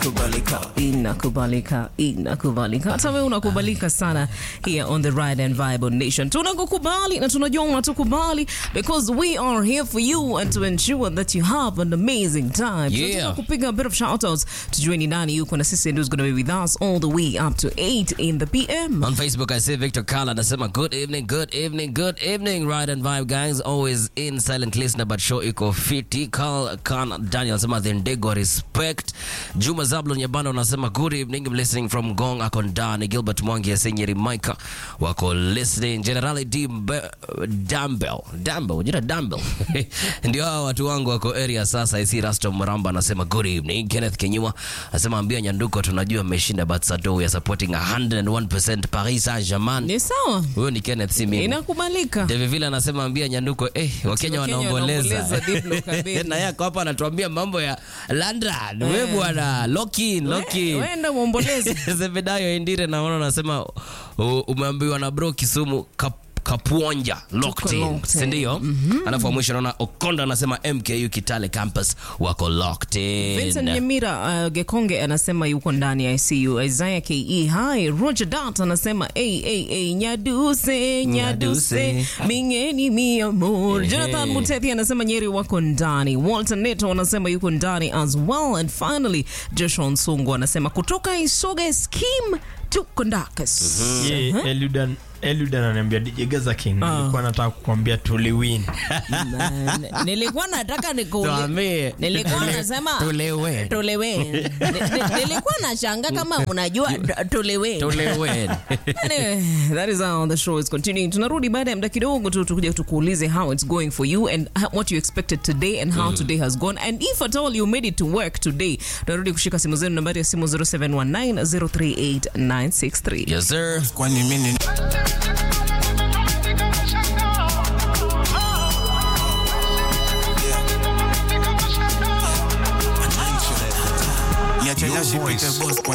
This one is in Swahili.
inakubalika inakubalika inakubalika hata wewe unakubalika sana here on the ride and vibe on nation tunakukubali na tunajua unatukubali because we are here for you and to ensure that you have an amazing time Yeah. tunataka kupiga a bit of shout outs tujue ni nani yuko na sisi and who's going to be with us all the way up to 8 in the pm On Facebook, I see Victor Kala anasema good evening, good evening, good evening, Ride and Vibe guys. Always in silent listener, but show iko fiti. Carl Khan Daniel anasema the Ndego respect. Juma Zablon Yabano anasema good evening, I'm listening from Gong Akondani. Gilbert Mwangi Asenyeri Micah wako listening. Generali Dimbe- Dumbbell, Dumbbell, jina Dumbbell. Ndio hao watu wangu wako area sasa. Isi Rasto Mramba anasema good evening. Kenneth Kenyua anasema ambia Nyanduko tunajua mmeshinda but Sado we are supporting 101% Paris Saint-Germain. ni sawa Huyo ni Kenneth si mimi. inakubalika David Villa anasema ambia Nyanduko eh, Wakenya Wakenya wanaomboleza. wanaomboleza, Diblo Kabedi. Na yeye ako hapa anatuambia mambo ya London. Wewe bwana, lock in, lock in. wenda uomboleze Zebedayo Indire naona anasema u- umeambiwa na bro Kisumu kap Kapuonja locked in, locked in. si ndio? Alafu wa mwisho naona Okonda anasema MKU Kitale campus wako locked in. Vincent Nyamira uh, Gekonge anasema yuko ndani ya ICU. Isaiah KE hi. Roger Dat anasema hey, hey, hey, nyaduse nyaduse Nyaduse. mingeni mi amor. Ehe. Jonathan Mutethi anasema Nyeri wako ndani. Walter Neto anasema yuko ndani as well and finally Joshua Nsungu anasema kutoka Isoge scheme tuko ndakas. Ye, Eludan Eludan ananiambia DJ Gaza King nilikuwa nataka kukwambia tuliwin. Na- Nilikuwa nataka nikuulize. Tuambie. Nilikuwa nasema Tulewe. tulewe. Ni- ni- Nilikuwa nashanga kama unajua tulewe. Tulewe. Anyway, that is how the show is continuing. Tunarudi baada ya muda kidogo tu tukuja tukuulize how it's going for you and how- what you expected today and how today has gone and if at all you made it to work today. Tunarudi kushika simu zenu nambari ya simu 0719038963. Yes sir. kwani mimi niache nashipite boss kwani